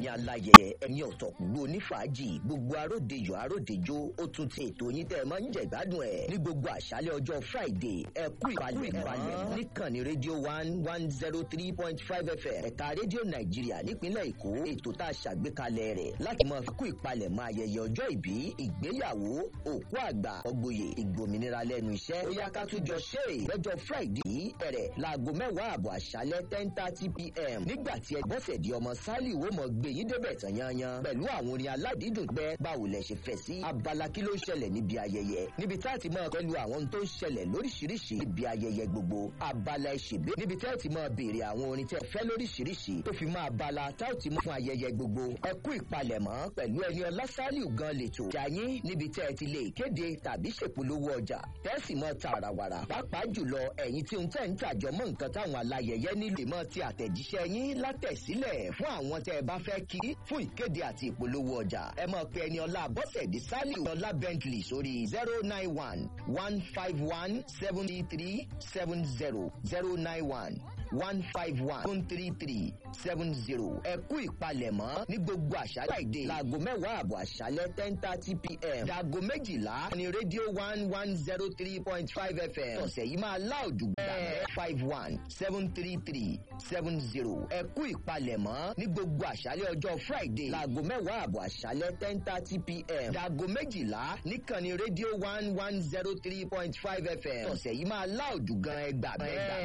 ẹ̀yin aláyẹ ẹ̀yin ọ̀tọ̀ gbogbo onífàájì gbogbo aródejò aródejò ó tún ti ètò yín tẹ́ ẹ máa ń jẹ ìgbádùn ẹ̀ ní gbogbo àṣálẹ̀ ọjọ́ friday ẹ kú ìpalẹ̀ ìpalẹ̀ níkànnì rédíò one one zero three point five fm ẹ̀ka rédíò nàìjíríà nípínlẹ̀ èkó ètò tá a ṣàgbékalẹ̀ rẹ̀ láti máa fi kú ìpalẹ̀ mọ́ ayẹyẹ ọjọ́ ìbí ìgbéyàwó òkú àgbà ọgbòye ìgbòmìnira lẹ́nu iṣẹ́ ó yá ká tún jọ ṣe é lọ́jọ́ friday bẹ̀rẹ̀ láago mẹ́wàá àbọ̀ àṣálẹ́ ten thirty pm nígbà tí ẹ bọ́sẹ̀ di ọmọ sálì wo mọ̀ gbé yín débẹ̀ tán yanyan pẹ̀lú àwọn orin aládìídùn gbẹ báwo lẹ ṣe fẹ́ sí abala kí ló ń ṣẹlẹ̀ níbi ayẹyẹ níbi tá a ti máa pẹ̀lú àwọn ohun tó ń ṣẹlẹ̀ lóríṣiríṣi níbi ayẹyẹ gbogbo abala ìṣègbè níbi tá a ti máa béèrè àwọn orin tẹ́ fẹ́ lóríṣiríṣi tó fi máa abala tá a ti mú fún ayẹyẹ gbogbo ẹ kú ìpalẹ̀mọ́ pẹ̀lú ẹni ọlá sálì gan lètò jàyín níbi tẹ́ ẹ ti lè kéde tàbí ṣèpolówó ọjà tẹ́sì mọ́ tààràwàrà pàápàá jùlọ ẹ̀yin tí ń tẹ̀ ń tàjọ mọ́ nǹkan táwọn alayẹyẹ nílò mọ́ ti àtẹ̀jíṣẹ́ yín látẹ̀sílẹ̀ fún àwọn tẹ́ ẹ bá fẹ́ kí fún ìkéde àti ìpolówó ọjà ẹ mọ̀ pé ẹni ọlá bọ́sẹ̀dì sálì ọlá bentley sórí zero nine one one five one seventy three seven zero zero nine one one five one seven three three seven zero ẹ kú ìpalẹ̀mọ́ ní gbogbo àṣálẹ̀ ìdè láago mẹ́wàá àbọ̀ àṣálẹ̀ ten thirty pm dàgò méjìlá ní rédíò one one zero three point five fm ọ̀sẹ̀ yìí máa láòdù gbàgbẹ́ five one seven three three seven zero ẹ kú ìpalẹ̀mọ́ ní gbogbo àṣálẹ̀ ọjọ́ friday láago mẹ́wàá àbọ̀ àṣálẹ̀ ten thirty pm dàgò méjìlá níkànnì rédíò one one zero three point five fm ọ̀sẹ̀ yìí máa láòdù gan ẹgbàá bẹ́ẹ̀.